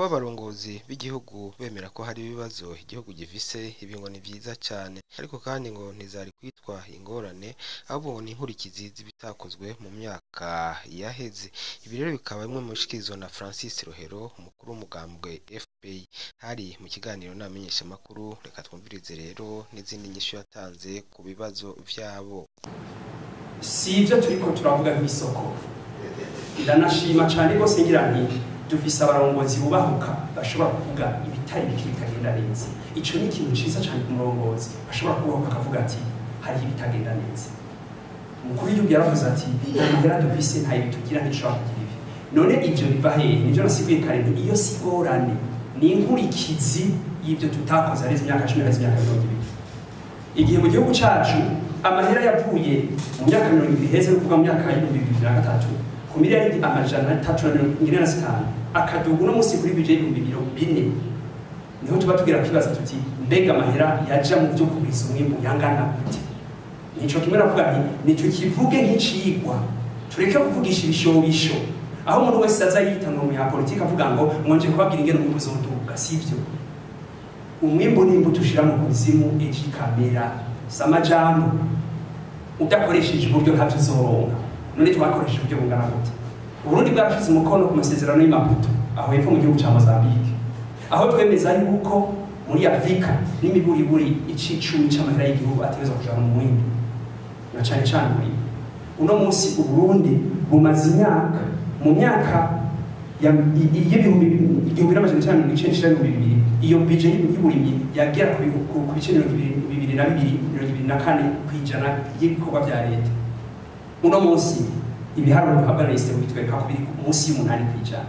kuba abarongozi b'igihugu bemera ko hari ibibazo igihugu gifise ibi ngo ni vyiza cane ariko kandi ngo ntizari kwitwa ingorane ahubwo ngo ni inkurikizi z'ibitakozwe mu myaka yaheze ibi rero bikaba bimwe mu bishikirizwa na Francis Rohero umukuru w'umugambwe FPI hari mu kiganiro n'abamenyeshamakuru reka twumvirize rero n'izindi nyishu yatanze ku bibazo vyabo si ibyo turiko turavuga nk'isoko ndanashima cyane rwose ngira nti dufise abarongozi bubahuka bashobora kuvuga ibitari bike bitagenda neza ico ni ikintu ciza cyane ku murongozi ashobora kubahuka akavuga ati hariho ibitagenda neza umukuru w'igihugu yaravuze ati nta mahera dufise nta ibi tugira ntishobora kugira ibi none ivyo biva hehe nivyo nasiguye kare nti iyo sigorane ni inkurikizi y'ibyo tutakoze areze imyaka cumi areze imyaka mirongo ibiri igihe mu gihugu cacu amahera yavuye mu myaka mirongo ibiri heze no kuvuga mu myaka y'ibihumbi bibiri na gatatu ku miliyaridi amajana atatu na mirongo ine na zitanu akaduga uno munsi kuri bije y'ibihumbi mirongo bine niho tuba tugira kwibaza tuti mbega amahera yaja mu byo kugwiza umwimbu yangana gute nico kimwe navuga nti nico kivuge nk'icigwa tureke kuvugisha ibishobisho aho umuntu wese aza yita ngo umunyapolitiki avuga ngo mwonje kubabwira ingene umwimbu uzoduga sivyo umwimbu ni imbuto ushira mu kuzimu ejo ikamera si amajambo udakoresheje uburyo ntabyo uzoronka none twakoresheje uburyo bungana gute uburundi bwarashize umukono ku masezerano y'imaputo aho hepfo mu gihugu ca mozambique aho twemeza yuko muri afurika n'imiburiburi icicumi c'amahera y'igihugu ategerezwa kujana mu mwimbu na cane cane muri uno munsi uburundi bumaze imyaka mu myaka y'ibihumbi igihumbi n'amajana icenda mirongo icenda ishira ibihumbi bibiri iyo bije y'uburimyi yagera ku bice mirongo bibiri na bibiri mirongo ibiri na kane kw'ijana y'ibikorwa vya leta uno munsi ibiharuro bihabwa na isitemu bitwereka ko biri munsi y'umunani kw'ijana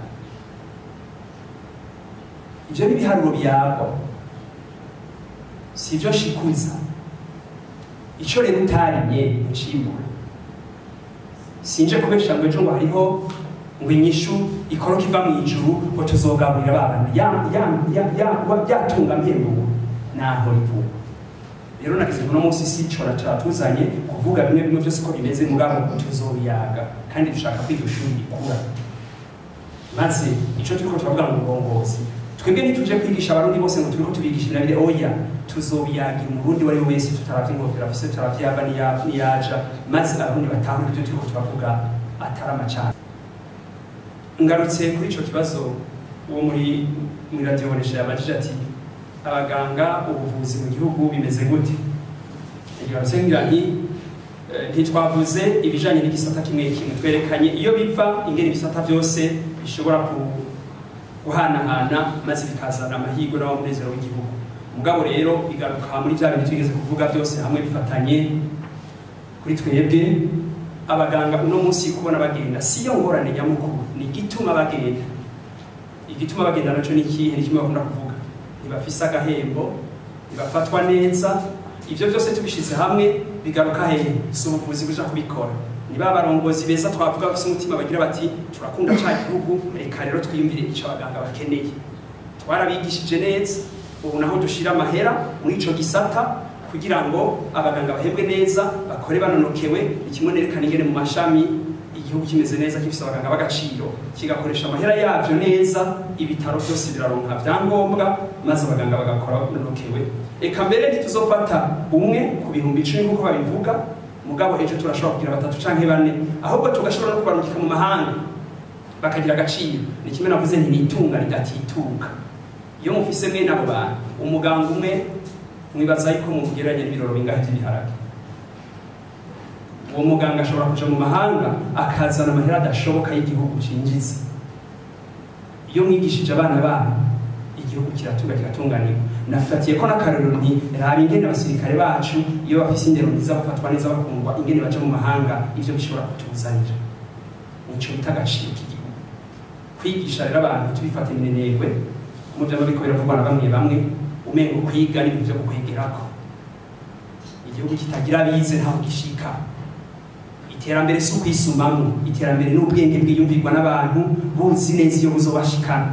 ivyo ni ibiharuro byagwa si ivyo shikuza ico rero utarimye ucimbura sinje kubesha ngo ejo ngo hariho ngo inyishu ikoroka iva mu ijuru ngo tuzogaburira babana byatunga mpembuwe naho rivuga rero nagize uno munsi si cora catuzanye kuvuga bimwe bimwe byose ko bimeze mugabo tuzobiyaga kandi dushaka kwiga ishuri rikura maze ico turiko turavuga mu burongozi twebwe ntituje kwigisha abarundi bose ngo turiko tubigisha inabire oya tuzobiyagira umurundi wari we wese tutaravye ingofero afise tutaravye yava niyaja maze abarundi batahure ivyo turiko turavuga atari amacana ngarutse kuri ico kibazo uwo muri muri radio bonesha yabajije ati abaganga ubuvuzi mu gihugu bimeze gute ngarutse ngira nti ntitwavuze ibijanye n'igisata kimwe kimwe twerekanye iyo biva ingene ibisata byose bishobora guhanahana maze bikazana amahirwe n'amunezero w'igihugu mugabo rero bigaruka muri bya bintu twigeze kuvuga byose hamwe bifatanye kuri twebwe abaganga uno munsi kubona bagenda si yo ngorane nyamukuru ni igituma bagenda igituma bagenda naco ni ikihe ni kimwe bakunda kuvuga ntibafise agahembo ntibafatwa neza ivyo byose tubishize hamwe bigaruka hehe si ubuvuzi buja kubikora ni ba barongozi beza twavuga bafise umutima bagira bati turakunda ca gihugu reka rero twiyumvire ico abaganga bakeneye twarabigishije neza ubu naho dushira amahera muri ico gisata kugira ngo abaganga bahembwe neza bakore banonokewe ikimwe nerekana ingene mu mashami igihugu kimeze neza gifise abaganga b'agaciro kigakoresha amahera yavyo neza ibitaro byose biraronka vyangombwa maze abaganga bagakora banonokewe eka mbere ntituzofata umwe ku bihumbi icumi nk'uko babivuga mugabo ejo turashobora kugira batatu canke bane ahubwo tugashobora no kubarungika mu mahanga bakagira agaciro ni kimwe navuze nti nitunga ridatituka iyo mufise mwene abo bantu umuganga umwe mwibaza yuko mugeranye n'ibiroro bingahe by'ibiharage uwo muganga ashobora kuja mu mahanga akazana amahera adashoboka y'igihugu cinjiza iyo mwigishije abana banyu igihugu kiratunga kiratunganirwa nafatiye ko n'akarorero nti raba ingene abasirikare bacu iyo bafise indero nziza bafatwa neza bakundwa ingene baja mu mahanga ivyo bishobora kutuzanira nico bita agaciro k'igihugu kwigisha rero abantu tubifata iminenegwe mu vyama biriko biravugwa na bamwe bamwe umengo kwiga n'ibintu vyo gukwegerako igihugu kitagira abize ntaho gishika iterambere si ukwisumamwo iterambere n'ubwenge bwiyumvirwa n'abantu buzi neza iyo buzobashikana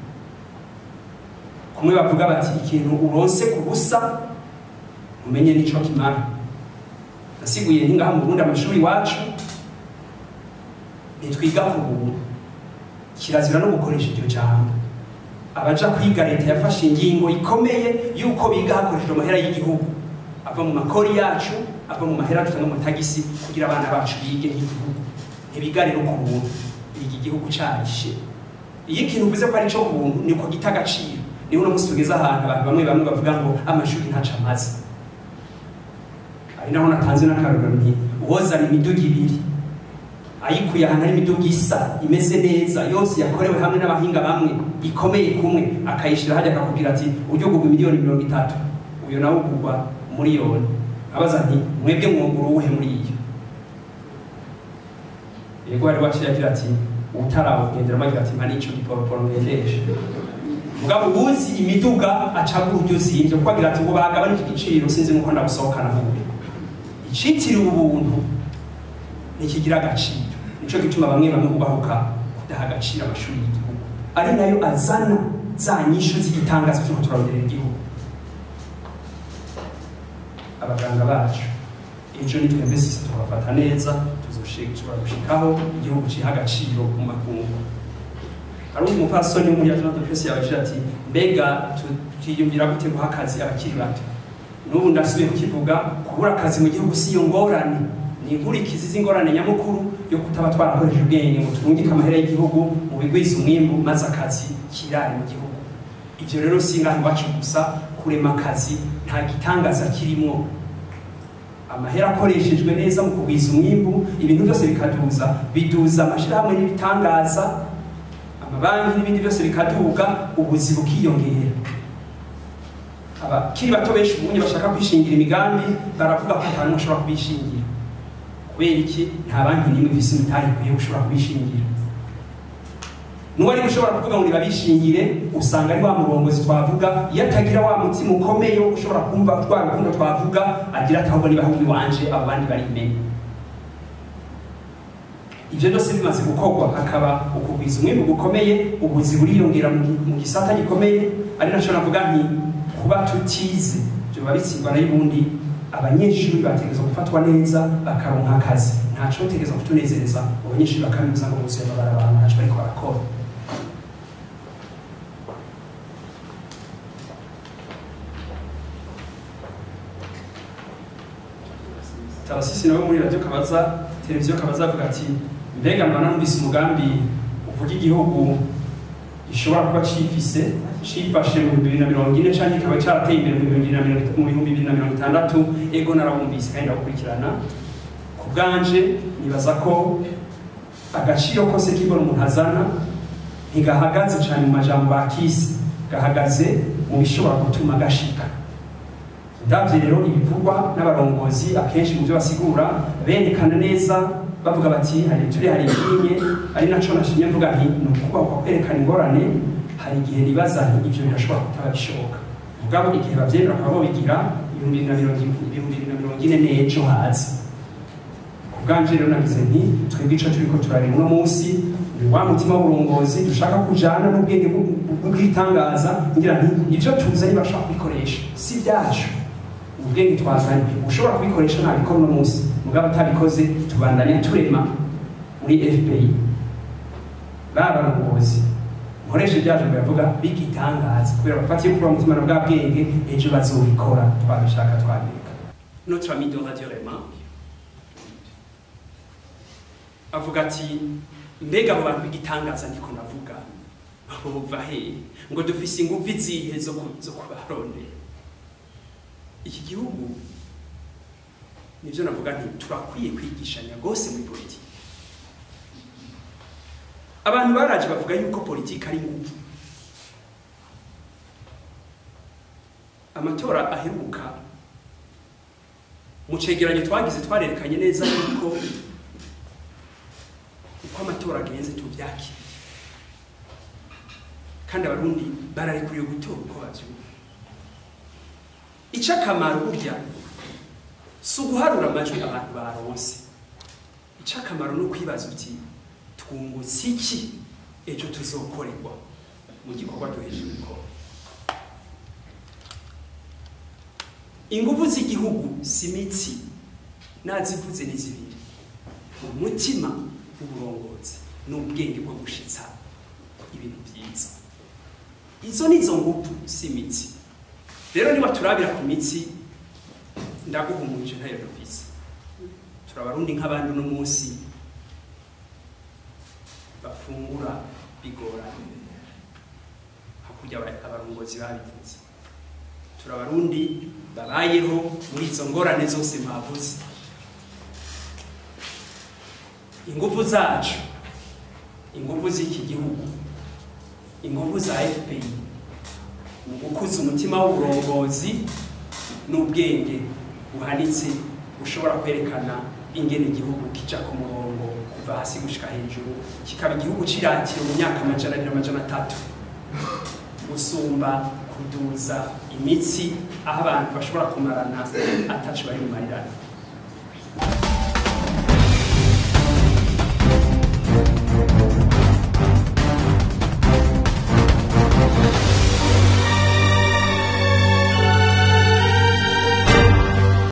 kumwe bavuga bati ikintu uronse ku busa umenye n'ico kimara nasiguye ntingaha mu burundi amashuri iwacu ntitwiga ku buntu kirazira no gukoresha iryo jambo abaja kwiga leta yafashe ingingo ikomeye y'uko biga hakoreshejwe amahera y'igihugu ava mu makori yacu ava mu mahera dutanga mu tagisi kugira abana bacu bige nk'igihugu ntibiga rero ku buntu biga igihugu carishe iyo ikintu uvuze ko ari cyo ku buntu niko gita agaciro niho uno munsi tugeze ahantu abantu bamwe bamwe bavuga ngo amashuri ntaco amaze ari naho natanze n'akarorero nti uwozana imiduga ibiri ayikuye ahantu hari imiduga isa imeze neza yose yakorewe hamwe n'abahinga bamwe ikomeye kumwe akayishyira hajya akakubwira ati ujye ugurwa miliyoni mirongo itatu uyu nawe ugurwa miliyoni abaza nti mwebwe mwungura uwuhe muri iyo yego hari waciye agira ati utarawugenderamo agira ati mpa n'icyo giporoporo ngendesha mugabo ubuzi imiduga acagura uburyo zimvye kuko agira ati ngo bagabanije igiciro sinzi nuko ndabusohokana hubi icitiriwe ubuntu ntikigira agaciro nico gituma bamwe bamwe bubahuka kudaha agaciro amashuri y'igihugu ari nayo azana za nyishu z'igitangazo cy'uko turaronderera igihugu abaganga bacu ejo ni twebwe sisi tubafata neza tuzoshobora gushikaho igihugu ciha agaciro mu makungu hari undi mupfasoni wo muri agence de presse yabajije ati mbega twiyumvira gute guha akazi abakiri bato n'ubu ndasubiye kukivuga kubura akazi mu gihugu si iyo ngorane ni inkurikizi z'ingorane nyamukuru yo kutaba twarakoresheje ubwenge ngo turungike amahera y'igihugu mu bigwiza umwimbu maze akazi kirare mu gihugu ivyo rero si ngaho iwacu gusa kurema akazi nta gitangaza kirimwo amahera akoreshejwe neza mu kugwiza umwimbu ibintu byose bikaduza biduza amashirahamwe n'ibitangaza amabanki n'ibindi byose bikaduga ubuzi bukiyongera abakiri bato benshi ubunye bashaka kwishingira imigambi baravuga ko nta n'umwe ashobora kubishingira kubera iki nta banki n'imwe ifise imitahe ikwiye gushobora kubishingira n'uwari ushobora kuvuga ngo nibabishingire usanga ari wa murongozi twavuga iyo atagira wa mutima ukomeye wo ushobora kumva rwa rukundo twavuga agira ati ahubwo niba ahubwo iwanje abo bandi bari imenye ivyo byose bimaze gukorwa hakaba ukugwiza umwimbu gukomeye ubuzi buriyongera mu gisata gikomeye ari naco navuga nti kuba tutize vyoba bitsindwa n'ubundi abanyeshuri bategerezwa gufatwa neza bakaronka akazi ntaco bategerezwa kutunezereza abanyeshuri bakaminuza ngo bose babara abantu ntaco bariko barakora tarasisi nawe muri radiyo kabaza televiziyo kabaza avuga ati mbega mwana numvise umugambi uvuga igihugu gishobora kuba cifise cifashe mu bihumbi bibiri na mirongo ine canke kikaba carateye imbere mu bihumbi bibiri na mirongo itandatu ego narawumvise kandi ndawukurikirana ku bwanje nibaza ko agaciro kose k'ibona umuntu azana ntigahagaze cane mu majambo bakisi gahagaze mu bishobora gutuma gashika ndavye rero ibivugwa n'abarongozi akenshi mu byo basigura berekana neza bavuga bati hari turi hari ibinye ari naco nashimye mvuga nti ni ukubahwa kwerekana ingorane hari igihe nibaza nti ivyo birashobora kutaba bishoboka mugabo igihe bavyemera bakaba bobigira ibihumbi bibiri na mirongo ibihumbi bibiri na mirongo ine n'ejo hazi ku bwanje rero nagize nti twebwe ico turiko turareba uno munsi ni wa mutima w'uburongozi dushaka kujana n'ubwenge bw'itangaza ngira nti ivyo tuzanye barashobora kubikoresha si vyacu ubwenge twazanye ushobora kubikoresha ntabikora uno munsi mugabo atabikoze tubandanya turema muri fpI babarongozi nkoresha ibyaje biravuga bigitangaza kubera bafatiye kuri mutima na bwa bwenge ejo bazobikora twabishaka twabika notre ami de radio rema avuga ati mbega abo bantu b'igitangaza ndiko navuga bova he ngo dufise ingufu izihe zo kubarondera iki gihugu nivyo navuga nti turakwiye kwigishanya rwose muri politiki abantu baraje bavuga yuko politiki ari ngufu amatora aheruka mu cegeranyo twagize twarerekanye neza yuko uko amatora agenze tuvyakira kandi abarundi bararekuriwe gutora uko bavyumva icakamaro burya si uguharura amajwi abantu baronse icakamaro ni ukwibaza uti twungutse iki ejo tuzokorerwa mu gikorwa duheje gukora ingufu z'igihugu si imitsi nazivuze ni zibiri umutima w'uburongozi n'ubwenge bwo gushitsa ibintu byiza izo ni zo nguvu si imitsi rero niba turabira ku mitsi ndaguhumurije ntayo dufise turabarundi nk'abandi uno munsi bafungura bigoranye hakurya aba- abarongozi babivuze turabarundi babayeho muri izo ngorane zose mwavuze ingufu zacu ingufu z'iki gihugu ingufu za fpr mu gukuza umutima w'uburongozi n'ubwenge buhanitse bushobora kwerekana ingene igihugu kija ku murongo kuva hasi gushika hejuru kikaba igihugu ciratiro mu myaka amajana abiri amajana atatu gusumba kuduza imitsi aho abantu bashobora kumarana ataco bari bumarirane